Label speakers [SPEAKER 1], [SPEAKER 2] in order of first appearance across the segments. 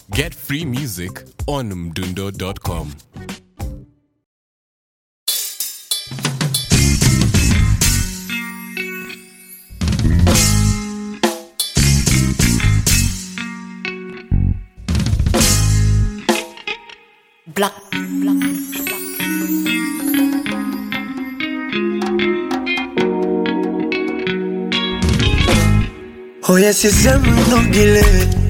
[SPEAKER 1] Get free music on mdundo.com.
[SPEAKER 2] Black, black,
[SPEAKER 3] Oye sisemu nogile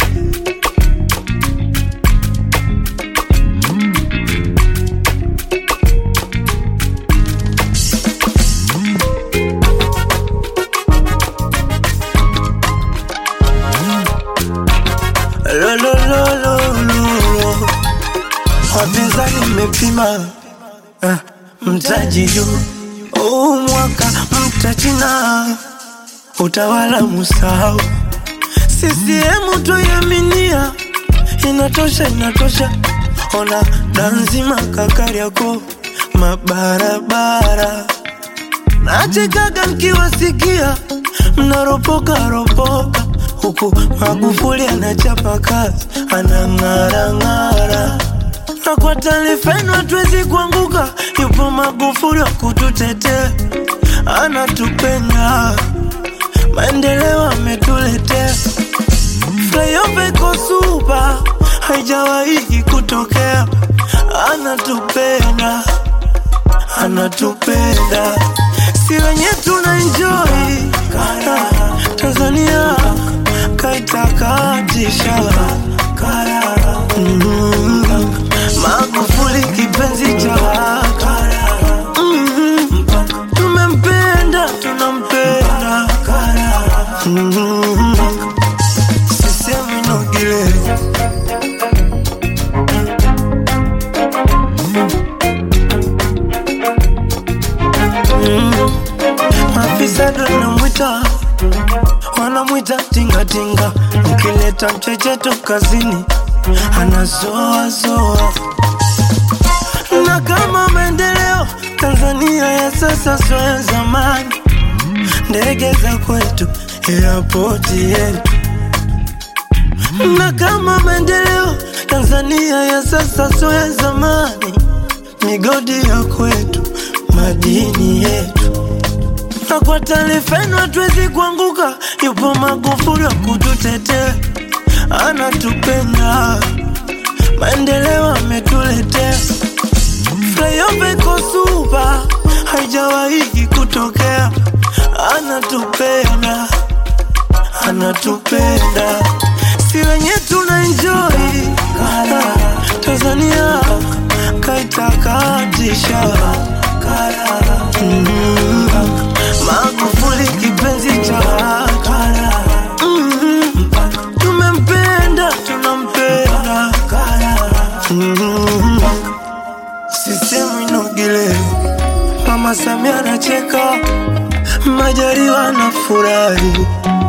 [SPEAKER 3] Lo, lo, lo, lo, lo. Wapinzani mmepima eh, mtaji juu huu mwaka mtachina utawala musahau CCM tuiaminia inatosha inatosha ona danzima kakariako mabarabara nachekaga mkiwasikia mnaropoka ropoka huku Magufuli anachapa kazi anang'arang'ara na kwa taarifa yenu hatuwezi kuanguka, yupo Magufuli wa kututetea, anatupenda maendeleo ametuletea. Flyover iko supa, haijawahi kutokea, anatupenda anatupenda, si wenye tuna enjoy Tanzania kaitakatisha mm, Magufuli kipenzi cha mm, tumempenda tunampenda mm, sisemi nogile Maafisa ndo wanamwita wanamwita tingatinga, ukileta mchecheto kazini anazoazoa. Na kama maendeleo Tanzania ya sasa sio ya zamani, ndege za kwetu, airport yetu. Na kama maendeleo Tanzania ya sasa sio ya zamani, migodi ya kwetu, madini yetu na kwa taarifa yenu hatuwezi kuanguka, yupo Magufuli wa kututetea, anatupenda, maendeleo ametuletea. Flyover iko supa, haijawahi kutokea, anatupenda, anatupenda, si wenye tuna enjoy Tanzania kaitakatisha mm, Magufuli kipenzi cha mm, tumempenda tunampenda mm, sisemu inogile Mama Samia anacheka Majaliwa anafurahi